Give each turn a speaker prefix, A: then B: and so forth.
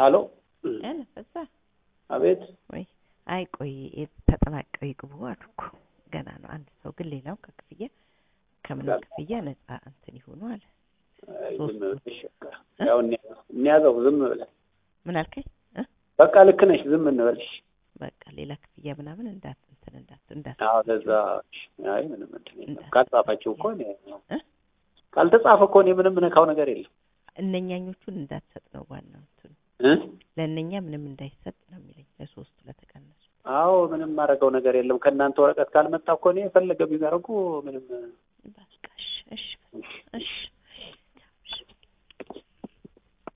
A: አሎ
B: ያነፈሳ
A: አቤት
B: ወይ አይ ቆይ ተጠናቀው ይግቡ አሉ እኮ ገና ነው። አንድ ሰው ግን ሌላው ከክፍያ ከምንም ክፍያ ነፃ እንትን ይሆኑ አለ።
A: አይ፣
B: ሶስት
A: ዝም ብለሽ በቃ ያው እንያ- እንያዘው ዝም ብለን
B: ምን አልከኝ? እ?
A: በቃ ልክ ነሽ ዝም እንበልሽ
B: በቃ ሌላ ክፍያ ምናምን እንዳት እንትን እንዳት እንዳት
A: አዎ ለዛ አይ ምንም እንትን የለም
B: እንዳት-
A: ካልጻፋችሁ እኮ እኔ
B: እ?
A: ካልተጻፈ እኮ እኔ ምንም ነካው ነገር የለም
B: እነኛኞቹን እንዳትሰጥ ነው ዋናው እንትኑ
A: እ?
B: ለእነኛ ምንም እንዳይሰጥ ነው የሚለኝ ለሶስቱ ለተቀነሱ
A: አዎ ምንም ማድረገው ነገር የለም ከእናንተ ወረቀት ካልመጣ እኮ እኔ የፈለገ ቢያደርጉ ምንም